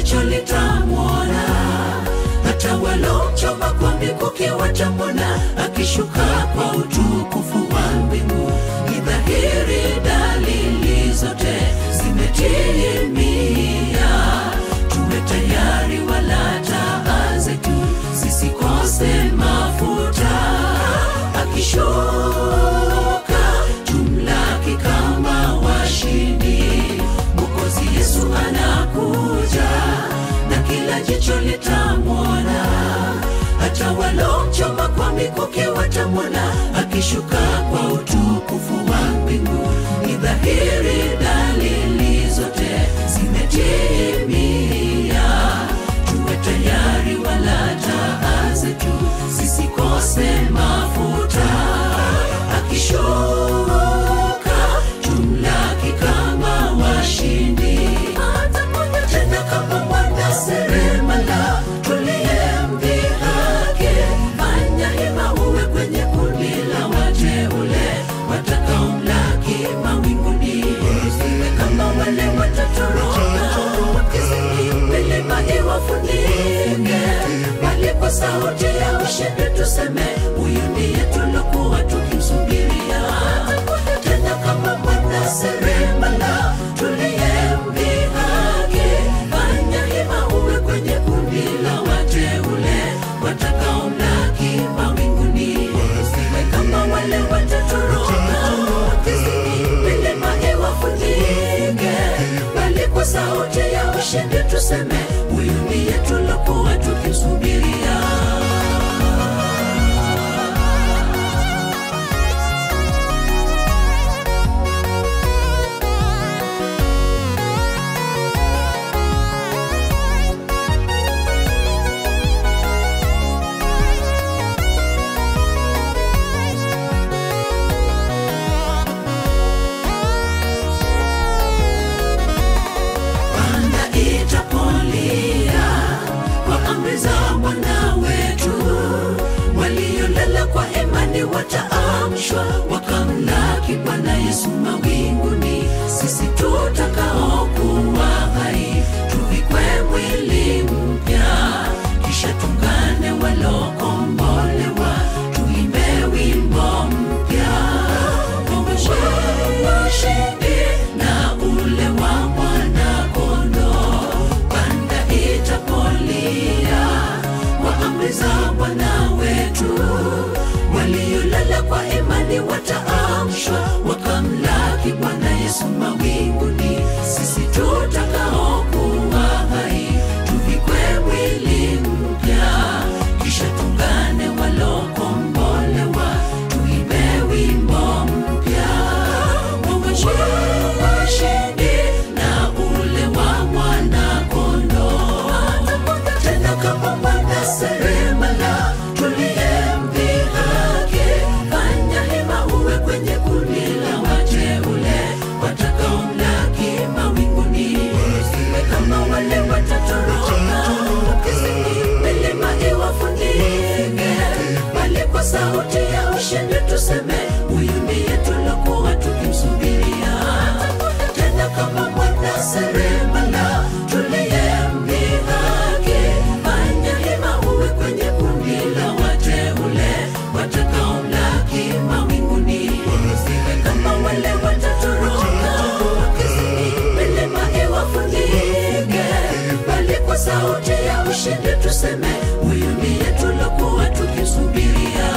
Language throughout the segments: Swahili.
jicho litamwona hata walomchoma kwa mikuki watamwona akishuka kwa utukufu wa mbingu ni dhahiri dalili zote zimetimia tuwe tayari wala taa zetu zisikose mafuta akishuka tumlaki kama washindi mwokozi yesu anakuja na kila jicho litamwona hata walomchoma kwa mikuki watamwona akishuka kwa utukufu wa mbingu ni dhahiri dalili zote zimetimia tuwe tayari wala taa zetu zisikose mafuta akishuka tumlaki kama washindi atakuja tena kama mwana seremala tuliyemdhihaki fanya hima uwe kwenye kundi la wateule watakaomlaki mawinguni usiwe kama wale watatoroka wakizini milima iwafunike bali kwa sauti ya ushindi tuseme huyu ndiye tulokuwa tukimsubiria Atakuja tena kama mwana seremala tuliyemdhihaki fanya hima uwe kwenye kundi la wateule watakaomlaki mawinguni usiwe kama wale watatoroka wakizini milima iwafunike bali kwa sauti ya ushindi tuseme huyu ndiye tulokuwa tukimsubiria Bwana itapolia kwa amri za Bwana wetu, waliolala kwa imani wataamshwa wakamlaki Bwana Yesu mawinguni. Sisi tutakaokuwa hai tuvikwe mwili mpya, kisha tungane walokombolewa, tuimbe wimbo mpya ushindi na ule wa mwana-kondoo. Panda itapolia kwa amri za Bwana wetu, waliolala kwa imani wataamshwa wakamlaki Bwana Yesu mawinguni. Sisi tutakaokuwa hai tuvikwe mwili mpya, kisha tungane walokombolewa, tuimbe wimbo mpya ushindi na ule wa mwana-kondoo. Atakuja tena kama mwana seremala tuliyemdhihaki. Fanya hima uwe kwenye kundi la wateule watakaomlaki mawinguni. Usiwe kama wale watatoroka wakizini milima iwafunike, bali kwa sauti ya ushindi tuseme huyu ndiye tulokuwa tukimsubiria. Atakuja tena kama mwana seremala tuliyemdhihaki. Fanya hima uwe kwenye kundi la wateule watakaomlaki mawinguni. Usiwe kama wale watatoroka wakizini milima iwafunike, bali kwa sauti ya ushindi tuseme huyu ndiye tulokuwa tukimsubiria.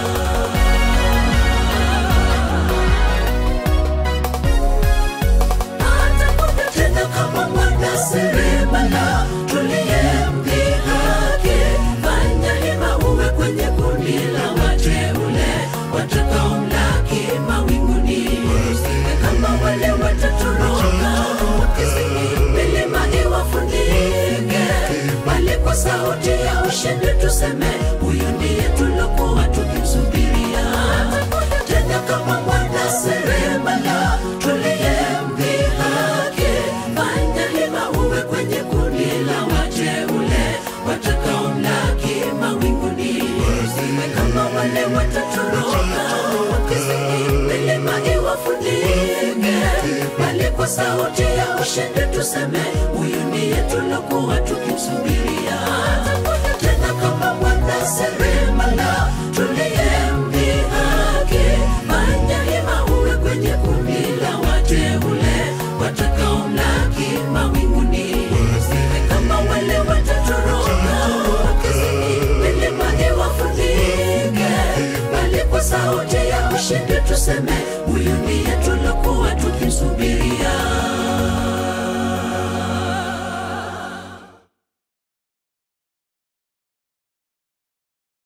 atakuja tena kama mwana seremala tuliyemdhihaki. Fanya hima uwe kwenye kundi la wateule watakaomlaki mawinguni. Usiwe kama wale watatoroka wakizini milima iwafunike, bali kwa sauti ya ushindi tuseme huyu ndiye tulokuwa tukimsubiria. Atakuja tena kama mwana seremala tuliyemdhihaki. Fanya hima uwe kwenye kundi la wateule watakaomlaki mawinguni. Usiwe kama wale watatoroka wakizini milima iwafunike, bali kwa sauti ya ushindi tuseme huyu ndiye tulokuwa tukimsubiria tena kama mwana seremala tuliyemdhihaki fanya hima uwe kwenye kundi la wateule watakaomlaki mawinguni kama wale watatoroka wakizini milima iwafunike bali kwa sauti ya ushindi tuseme